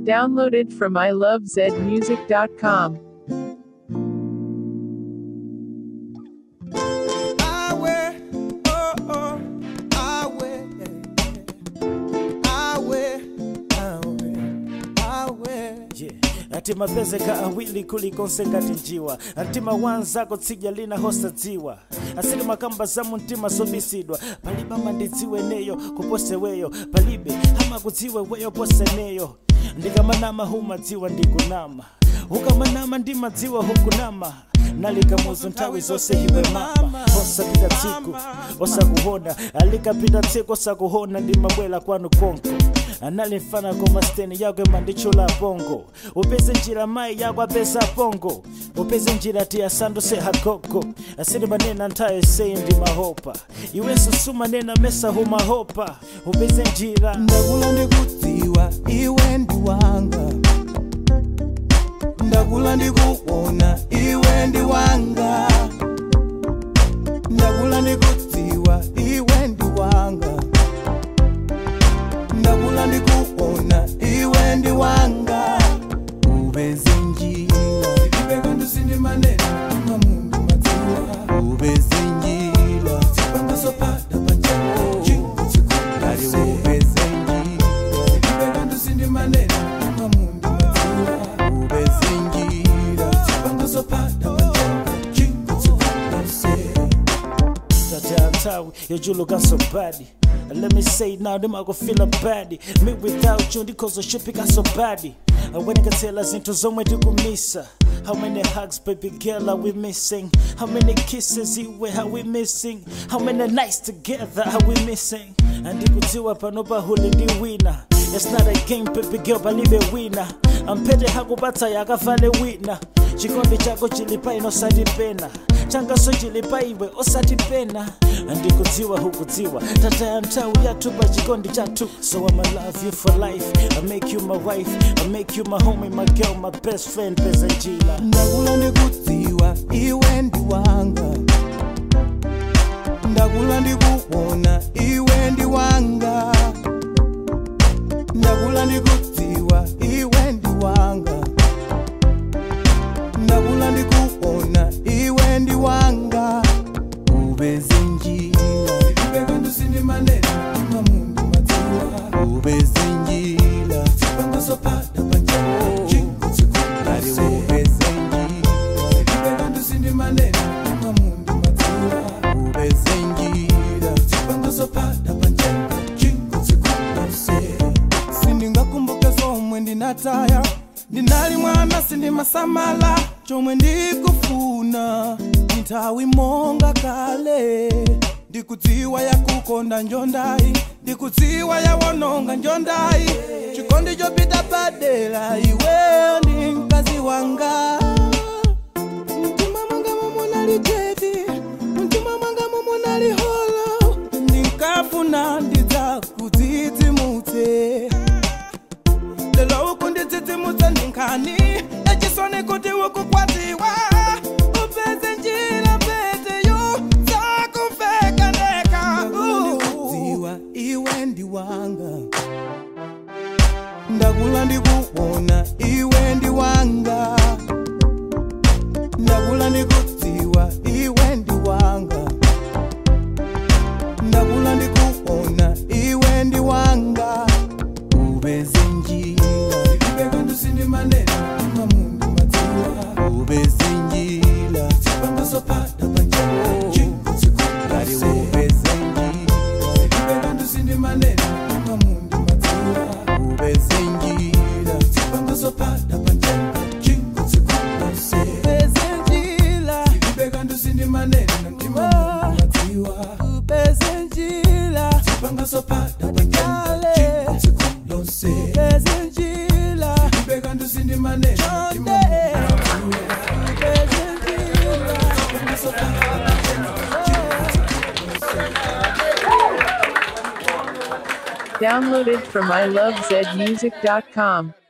Downloaded from ilovezmusic.com. Awe, oh oh, awe, awe, awe, awe. Yeah. ati mapezeka awili kulikonse ngati njiwa antima wanzako tsidya lina hosa dziwa asili makamba za mumtima zobisidwa palibe amandidziwe neyo kuposeweyo palibe amakudziwe weyo poseneyo ndikamanama humadziwa ndikunama ukamanama ndimadziwa hukunama nalikamuzo nthawi zonse iwe mama osapita tsiku osakuhona alikapita tsiku osakuhona ndimabwera kwanu konko anali mfana koma steni yakwe mandichula pongo upeze njira mai yako apeza pongo upeze njira ti asanduse hagogo asili manena nthawi seyi ndi mahopa iwenso sumanena mesa humahopa upeze njira ndakula ndikudziwa iwe ndi wanga ndakula ndikuona iwe ndi wanga ndakula ndikudziwa iwe ndi wanga ndakula ndikuona iwe ndi wanga ubeze njira ibeka ndusindi manena mamundu madziwa ubeze njira zipangasopada panjao ali ubeze njira ibeka ndusindi manena mamundu madziwa ubeze njira zipangasopada panjao Tata nthawi yojulukanso badi Let me say now, them I go feel a body. Me without you, because I should pick up so body. And when I can tell us into somewhere to go miss How many hugs, baby girl, are we missing? How many kisses, iwe, are we missing? How many nights together are we missing? And ndikutiwa panopa huli ndi wina It's not a game, baby girl, balibe wina ampete hakupatsa yakafale wina chikondi chako chilipa ino osatipena changaso chilipa iwe osatipena ndikudziwa hukudziwa tata ya nthawi yathu pa chikondi chathu so i'ma love you for life i make you my wife i make you my homie my girl my best friend peza njila ndakula ndikudziwa iwe ndi wanga ndakula ndikuona iwe ndi wanga ndakula ndikudziwa iwe ndi wanga ndakula ndikuona iwe ndi wanga ubeze njira ibeka ndusindi manena mamundu madziwa ubeze njira zipangasopada panjao ali ubeze njira ibeka ndusindi manena mamundu madziwa ubeze njira zipangasopada panjao sindingakumbuke zomwe ndinataya ndinali mwana sindimasamala chomwe ndikufuna nthawi monga kale ndikudziwa yakukonda njondayi ndikudziwa yawononga njondayi chikondi chopita padera iweyo ndi mkazi wanga mtima mwanga mumunali jeti mtima mwanga mumunali holo ndinkafuna ndidzakudzidzimutse lelo ukundidzidzimutse ndinkhani echisoni kuti ukukwatiwa upeze njira peteyo zakuveka ndeka ndikudziwa iwe ndi wanga ndakula ndikuona iwe ndi wanga ndakula ndikudziwa iwe ndi wanga ndakula ndikuona iwe ndi wanga ubeze njira ibeka ndusindi manena mamundu madziwa ubeze njira zipangasopada panjao ali ubeze njira ibeka ndusindi manena mamundu madziwa ubeze njira zipangasopada panjao ubeze njira ibeka ndusindi manena mamundu madziwa ubeze njira zipangasopada panjao ubeze njira ibeka ndusindi manena ubeze njira zipangasopada Downloaded from ilovezmusic.com.